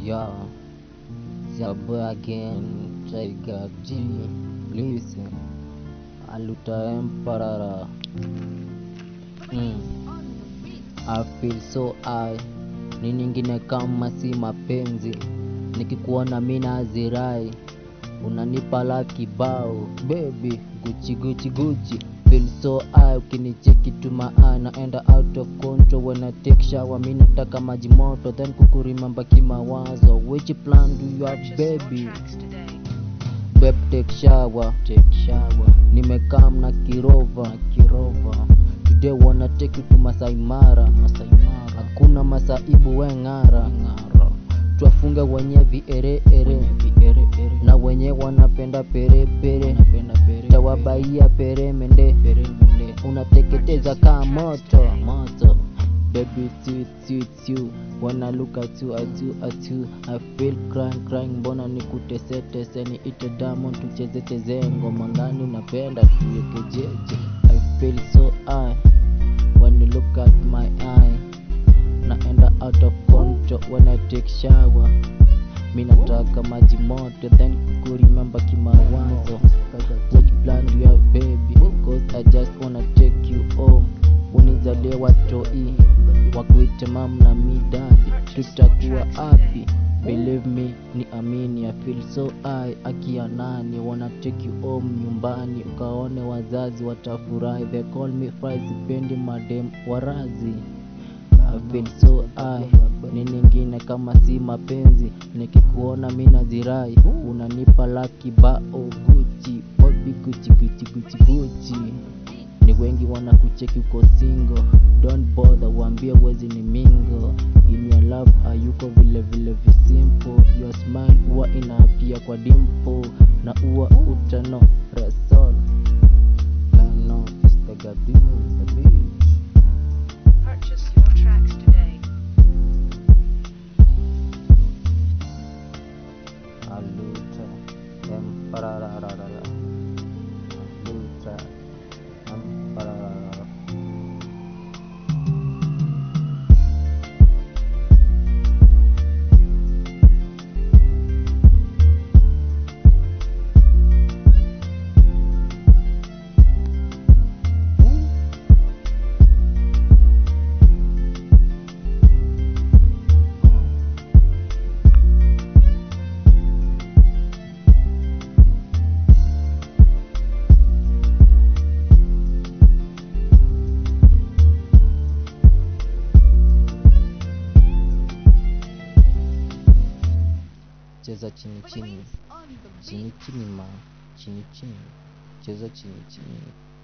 Yeah, Zabo again, Tiger G, listen, Aluta Emperor. Mm. I feel so high, ni nyingine kama si mapenzi, nikikuona mina azirai, unanipa la kibao, baby, guchi guchi guchi feel so high, ukinicheki tu maa naenda out of control when I take shower, mi nataka maji moto then kukurimamba kimawazo, which plan do you have baby? Babe take shower, take shower. Nimekam na kirova, kirova. Today wanna take you to Masai Mara, Masai Mara. Hakuna masaibu we ng'ara, ng'ara. Twafunge wenye viere ere, viere ere. Na wenye wanapenda pere pere, napenda pere. Tawabaia pere mende, pere mende. Unateketeza kaa moto, moto. Baby, it's you, it's you, it's you. When I look at you, at you, at you, I feel crying, crying. Mbona nikutese tese, niite diamond tucheze cheze ngoma ngani unapenda tuweke jeje. I feel so high when you look at my eye. Naenda out of control when I take shower. Mi nataka maji moto then kukurimemba kimawazo. Which plan do you have baby? Cause I just wanna take you home. Unizalie watoi wakuite mam na midadi, tutakuwa happy. Believe me, ni amini, I feel so high. Akia nani wanna take you home nyumbani, ukaone wazazi watafurahi. They call me fry, sipendi madem warazi. I feel so high, ni ningine kama si mapenzi, nikikuona mina zirai, unanipa laki bao Gucci, baby Gucci, Gucci, Gucci, Gucci. Ni wengi wanakucheki uko single, don't bother, waambie wezi ni mingo. In your love hayuko vile vile visimple, your smile huwa inaapia kwa dimple, na huwa utano resol. Kano, istagadim, the beach. Purchase your tracks today. Aluta, emparararara. Aluta, empararara. Cheza chini chini, chini chini ma, chini chini, cheza chini chini.